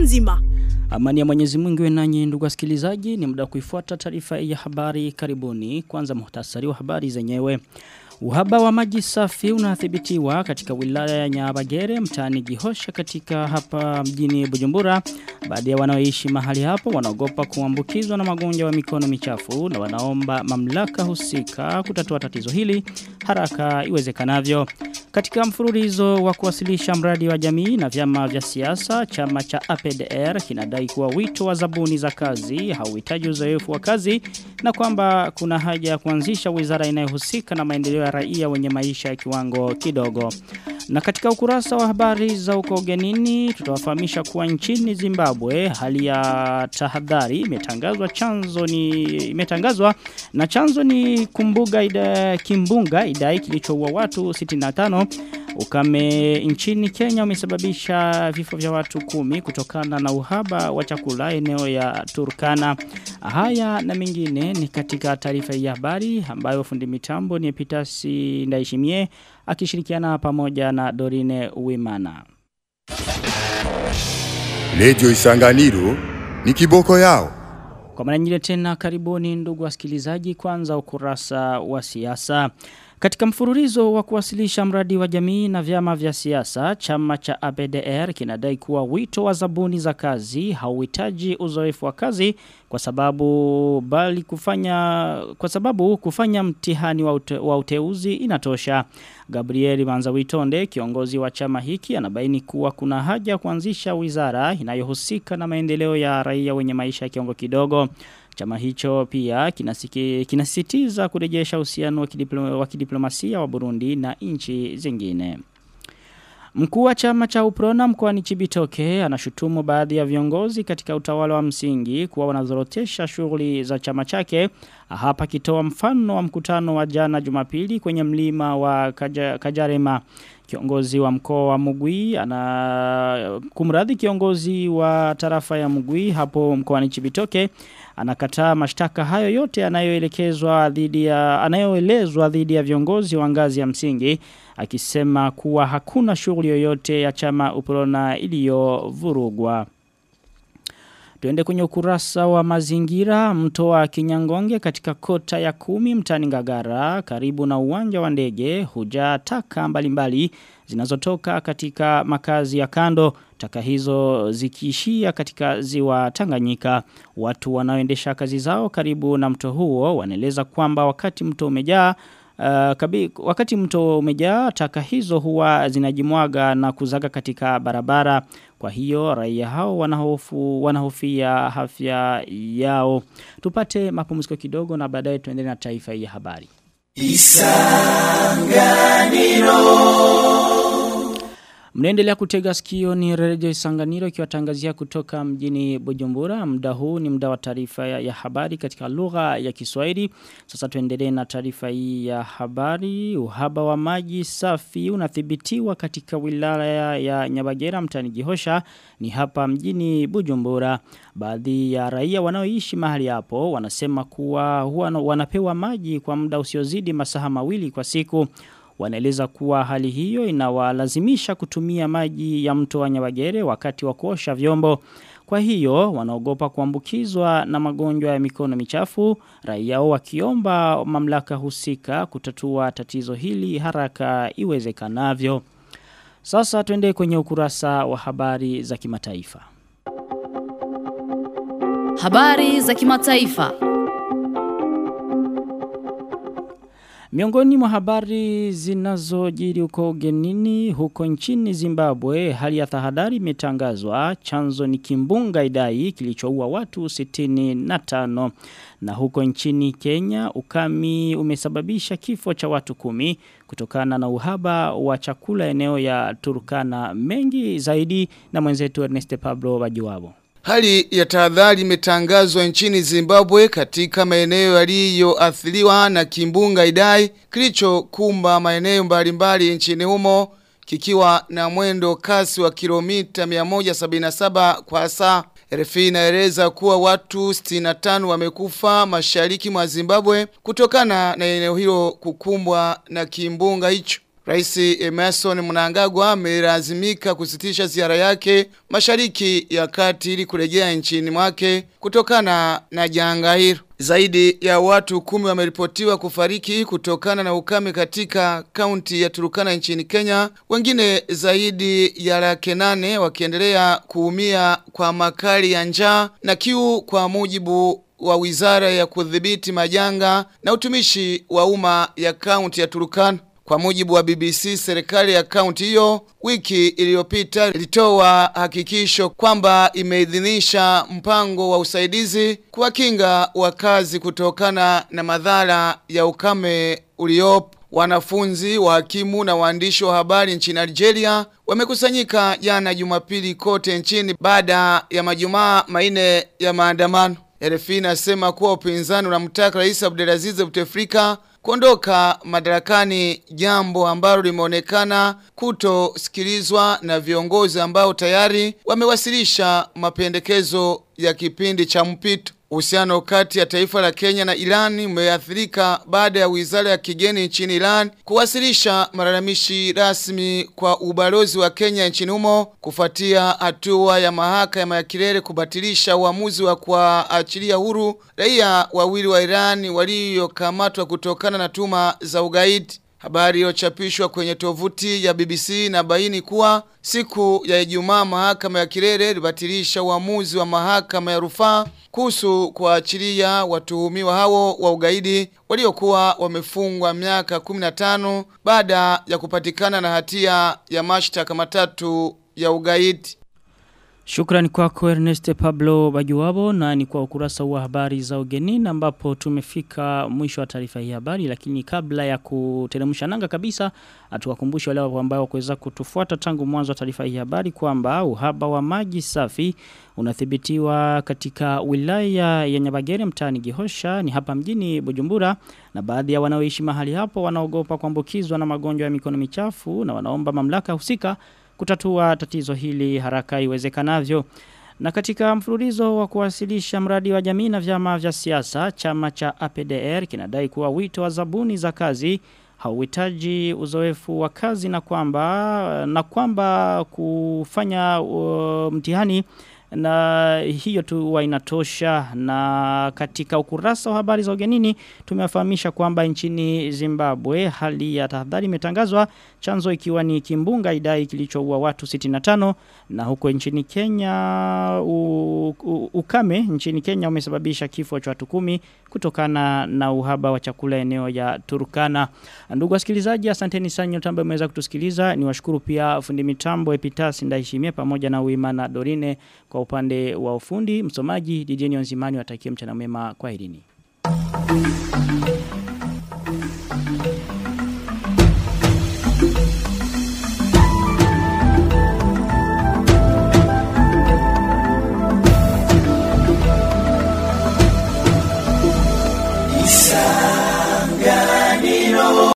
nzima. Amani ya Mwenyezi Mungu iwe nanyi ndugu wasikilizaji, ni muda wa kuifuata taarifa ya habari karibuni. Kwanza muhtasari wa habari zenyewe. Uhaba wa maji safi unathibitiwa katika wilaya ya Nyabagere mtaani Gihosha katika hapa mjini Bujumbura. Baadhi ya wanaoishi mahali hapo wanaogopa kuambukizwa na magonjwa ya mikono michafu na wanaomba mamlaka husika kutatua tatizo hili haraka iwezekanavyo. Katika mfululizo wa kuwasilisha mradi wa jamii na vyama vya siasa, chama cha APDR kinadai kuwa wito wa zabuni za kazi hauhitaji uzoefu wa kazi na kwamba kuna haja ya kuanzisha wizara inayohusika na maendeleo ya raia wenye maisha ya kiwango kidogo. Na katika ukurasa wa habari za uko ugenini tutawafahamisha kuwa nchini Zimbabwe hali ya tahadhari imetangazwa chanzo ni imetangazwa na chanzo ni kumbuga ida, kimbunga idai kilichoua watu 65 ukame nchini Kenya umesababisha vifo vya watu kumi kutokana na uhaba wa chakula eneo ya Turkana. Haya na mengine ni katika taarifa ya habari ambayo fundi mitambo ni Epitasi Ndaishimie akishirikiana pamoja na Dorine Uwimana. Radio Isanganiro ni kiboko yao. Kwa mara nyingine tena karibuni ndugu wasikilizaji kwanza ukurasa wa siasa. Katika mfululizo wa kuwasilisha mradi wa jamii na vyama vya siasa, chama cha APDR kinadai kuwa wito wa zabuni za kazi hauhitaji uzoefu wa kazi kwa sababu bali kufanya kwa sababu kufanya mtihani wa, ute, wa uteuzi inatosha. Gabriel Manzawitonde kiongozi wa chama hiki anabaini kuwa kuna haja kuanzisha wizara inayohusika na maendeleo ya raia wenye maisha ya kiongo kidogo. Chama hicho pia kinasiki, kinasisitiza kurejesha uhusiano wa, kidiploma, wa kidiplomasia wa Burundi na nchi zingine. Mkuu wa chama cha Uprona mkoani Chibitoke anashutumu baadhi ya viongozi katika utawala wa msingi kuwa wanazorotesha shughuli za chama chake. Hapa kitoa mfano wa mkutano wa jana Jumapili kwenye mlima wa Kaja, Kajarema. Kiongozi wa mkoa wa Mugwi ana kumradhi kiongozi wa tarafa ya Mugwi hapo mkoani Chibitoke anakataa mashtaka hayo yote anayoelekezwa dhidi ya anayoelezwa dhidi ya viongozi wa ngazi ya msingi akisema kuwa hakuna shughuli yoyote ya chama Uprona iliyovurugwa. Tuende kwenye ukurasa wa mazingira mto wa Kinyangonge katika kota ya kumi mtani Ngagara karibu na uwanja wa ndege hujaa taka mbalimbali zinazotoka katika makazi ya kando taka hizo zikiishia katika ziwa Tanganyika watu wanaoendesha kazi zao karibu na mto huo wanaeleza kwamba wakati mto umejaa Uh, kabi, wakati mto umejaa taka hizo huwa zinajimwaga na kuzaga katika barabara kwa hiyo raia hao wanahofu wanahofia afya yao tupate mapumziko kidogo na baadaye tuendelee na taifa hii ya habari Isanganiro Mnaendelea kutega sikio ni redio Isanganiro ikiwatangazia kutoka mjini Bujumbura. Muda huu ni muda wa taarifa ya, ya habari katika lugha ya Kiswahili. Sasa tuendelee na taarifa hii ya habari. Uhaba wa maji safi unathibitiwa katika wilaya ya Nyabagera mtani Gihosha ni hapa mjini Bujumbura. Baadhi ya raia wanaoishi mahali hapo wanasema kuwa huwa wanapewa maji kwa muda usiozidi masaha mawili kwa siku. Wanaeleza kuwa hali hiyo inawalazimisha kutumia maji ya mto wa Nyabagere wakati wa kuosha vyombo. Kwa hiyo wanaogopa kuambukizwa na magonjwa ya mikono michafu, raia wakiomba mamlaka husika kutatua tatizo hili haraka iwezekanavyo. Sasa tuende kwenye ukurasa wa habari za kimataifa. Habari za kimataifa. Miongoni mwa habari zinazojiri huko ugenini huko nchini Zimbabwe hali ya tahadhari imetangazwa chanzo ni kimbunga idai kilichoua watu 65 na huko nchini Kenya ukami umesababisha kifo cha watu kumi kutokana na uhaba wa chakula eneo ya Turkana mengi zaidi na mwenzetu Ernest Pablo Bajuwabo. Hali ya tahadhari imetangazwa nchini Zimbabwe katika maeneo yaliyoathiriwa na kimbunga Idai kilichokumba maeneo mbalimbali nchini humo kikiwa na mwendo kasi wa kilomita 177 kwa saa. RFI inaeleza kuwa watu 65 wamekufa mashariki mwa Zimbabwe kutokana na eneo hilo kukumbwa na kimbunga hicho. Rais Emerson Mnangagwa amelazimika kusitisha ziara yake mashariki ya kati ili kurejea nchini mwake kutokana na janga hilo. Zaidi ya watu kumi wameripotiwa kufariki kutokana na ukame katika kaunti ya Turukana nchini Kenya. Wengine zaidi ya laki nane wakiendelea kuumia kwa makali ya njaa na kiu kwa mujibu wa wizara ya kudhibiti majanga na utumishi wa umma ya kaunti ya Turukana. Kwa mujibu wa BBC, serikali ya kaunti hiyo wiki iliyopita ilitoa hakikisho kwamba imeidhinisha mpango wa usaidizi kuwakinga wakazi kutokana na madhara ya ukame uliopo. Wanafunzi, wahakimu na waandishi wa habari nchini Algeria wamekusanyika jana Jumapili kote nchini baada ya majumaa maine ya maandamano. RFI inasema kuwa upinzani unamtaka Rais Abdelaziz Bouteflika kuondoka madarakani jambo ambalo limeonekana kutosikilizwa na viongozi ambao tayari wamewasilisha mapendekezo ya kipindi cha mpito. Uhusiano kati ya taifa la Kenya na Iran umeathirika baada ya wizara ya kigeni nchini Iran kuwasilisha malalamishi rasmi kwa ubalozi wa Kenya nchini humo kufuatia hatua ya mahakama ya kilele kubatilisha uamuzi wa kuachilia huru raia wawili wa Iran waliokamatwa kutokana na tuma za ugaidi. Habari iliyochapishwa kwenye tovuti ya BBC na baini kuwa siku ya Ijumaa mahakama ya kilele ilibatilisha uamuzi wa mahakama ya rufaa kuhusu kuachilia watuhumiwa hao wa ugaidi waliokuwa wamefungwa miaka 15 baada ya kupatikana na hatia ya mashtaka matatu ya ugaidi. Shukrani kwako Ernest Pablo Bajuwabo na ni kwa ukurasa wa habari za ugenini ambapo tumefika mwisho wa taarifa hii habari lakini kabla ya kuteremsha nanga kabisa atuwakumbushe wale ambao kuweza kutufuata tangu mwanzo wa taarifa hii habari kwamba uhaba wa maji safi unathibitiwa katika wilaya ya Nyabagere mtaani Gihosha ni hapa mjini Bujumbura na baadhi ya wanaoishi mahali hapo wanaogopa kuambukizwa na magonjwa ya mikono michafu na wanaomba mamlaka husika kutatua tatizo hili haraka iwezekanavyo. Na katika mfululizo wa kuwasilisha mradi wa jamii na vyama vya siasa, chama cha APDR kinadai kuwa wito wa zabuni za kazi hauhitaji uzoefu wa kazi na kwamba na kwamba kufanya uh, mtihani na hiyo tu huwa inatosha na katika ukurasa wa habari za ugenini tumewafahamisha kwamba nchini Zimbabwe hali ya tahadhari imetangazwa chanzo ikiwa ni kimbunga idai kilichoua watu 65 na huko nchini Kenya u, u, ukame nchini Kenya umesababisha kifo cha watu kumi kutokana na uhaba wa chakula eneo ya Turkana ndugu wasikilizaji asanteni sana nyote ambao mmeweza kutusikiliza niwashukuru pia fundi mitambo Epitasi Ndaishimie pamoja na Uimana Dorine kwa upande wa ufundi msomaji DJ Nzimani watakie mchana mwema kwa herini